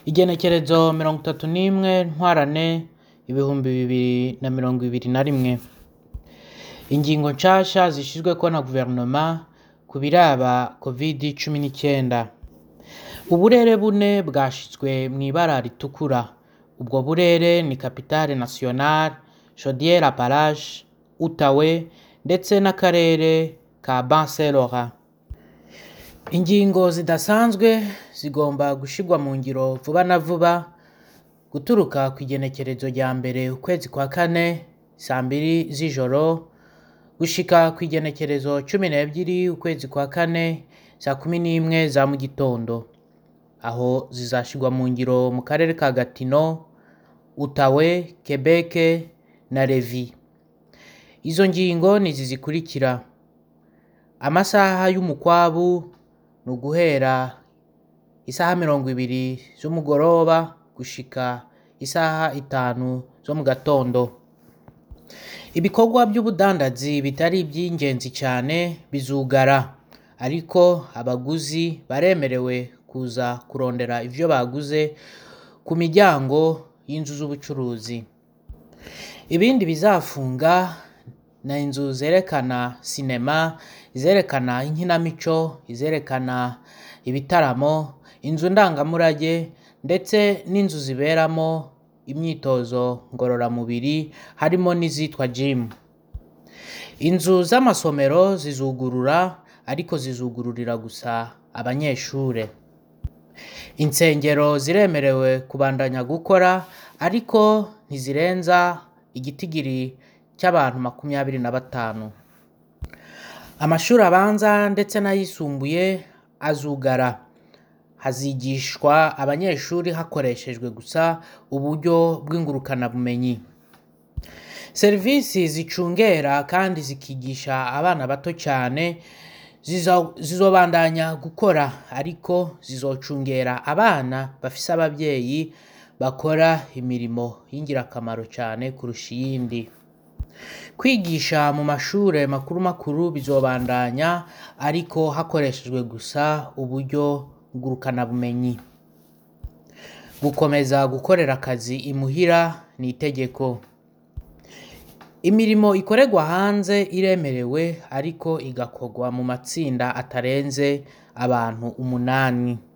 Igenekerezo mirongo itatu n'imwe ntwarante ibihumbi bibiri na mirongo ibiri na rimwe. Ingingo nshasha zishizweko na guverinoma ku biraba covid cumi n'icenda. Uburere bune bwashizwe mw'ibara ritukura. Ubwo burere ni capitale nationale, chaudière appalaches, outawe ndetse n'akarere ka ban saint laurent. Ingingo zidasanzwe zigomba gushirwa mu ngiro vuba na vuba guturuka kw'igenekerezo rya mbere ukwezi kwa kane sambiri z'ijoro gushika kw'igenekerezo cumi n'ebyiri ukwezi kwa kane saa kumi n'imwe za mu gitondo. Aho zizashirwa mu ngiro mu karere ka Gatino, Outawe, Quebec na Levis. Izo ngingo nizi zikurikira: amasaha y'umukwabu ni uguhera isaha mirongo ibiri z'umugoroba gushika isaha itanu zo mu gatondo. Ibikorwa vy'ubudandazi bitari ivy'ingenzi cane bizugara, ariko abaguzi baremerewe kuza kurondera ivyo baguze ku miryango y'inzu z'ubucuruzi. Ibindi bizafunga ni inzu zerekana sinema, izerekana inkinamico, izerekana ibitaramo, inzu ndangamurage ndetse n'inzu ziberamo imyitozo ngororamubiri harimo n'izitwa gym. Inzu z'amasomero zizugurura ariko zizugururira gusa abanyeshure. Insengero ziremerewe kubandanya gukora ariko ntizirenza igitigiri c'abantu makumyabiri na batanu. Amashuri abanza ndetse n'ayisumbuye azugara. Hazigishwa abanyeshuri hakoreshejwe gusa uburyo bw'ingurukanabumenyi. Serivisi zicungera kandi zikigisha abana bato cane zizobandanya gukora ariko zizocungera abana bafise abavyeyi bakora imirimo y'ingirakamaro cane kurusha iyindi. Kwigisha mu mashure makuru makuru bizobandanya ariko hakoreshejwe gusa uburyo ngurukanabumenyi. Gukomeza gukorera akazi imuhira ni itegeko. Imirimo ikorerwa hanze iremerewe ariko igakorwa mu matsinda atarenze abantu umunani.